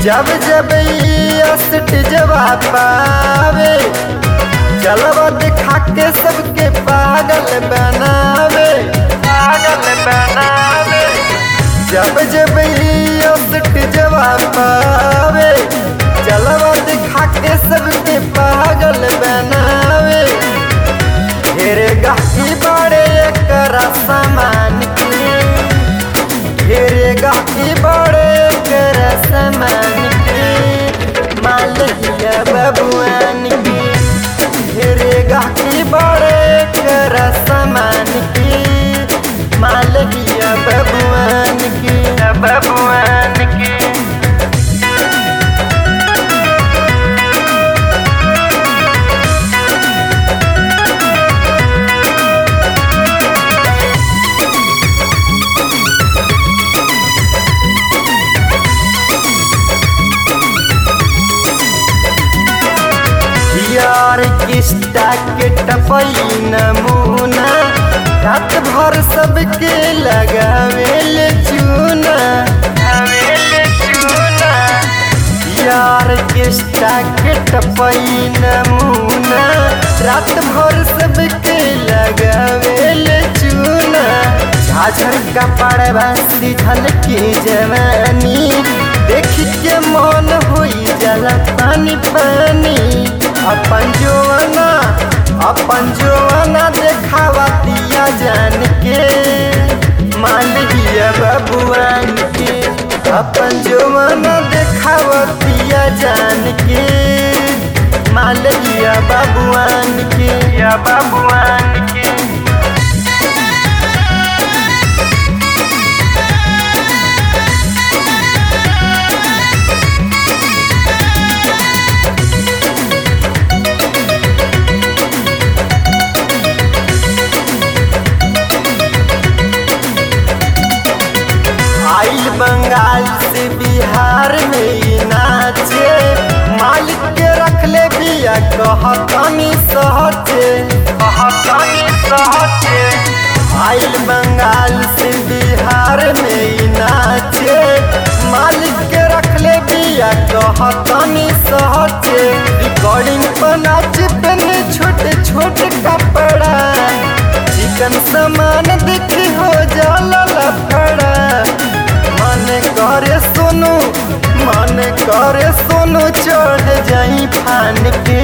जब जब असट जवाब पावे जलवा दिखा के सबके पागल बनावे पागल बनावे जब जब असट जवाब पावे जलवा दिखा के सबके पागल बनावे ढेरे गाही बड़े करा सामान के ढेरे गाही बड़े करा सामान के मालिया बबुआन के ढेरे गाही बड़े करा सामान के मालिया बबुआन के बबुआन के यार किस्ता के टपई नमूना रात भर सबके लगावेल चूना चूना यार किस्ता के टपई नमूना रात भर सबके लगावेल चूना झाझर का पड़वा सीधल के जवानी देख के मन होई जला पानी पानी अपन जोना अपन जोना देखावा दिया जान के मालिया बबुआन के अपन जोना देखावा दिया जान के मालिया बबुआन के या बबुआन के आइल बंगाल से बिहार में ही नाचे मालिक के रख ले बिया कहतनी सहचे कहतनी सहचे आइल बंगाल से बिहार में ही नाचे मालिक के रख ले बिया कहतनी सहचे रिकॉर्डिंग पर नाच पहने छोटे छोटे कपड़ा चिकन सामान दिखी हो जाला लफड़ा मन करे सोनू मन करे सोनू चढ़ जाई फान के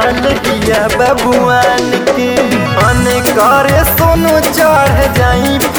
मालिया बबुआन के मन करे सोनू चढ़ जाई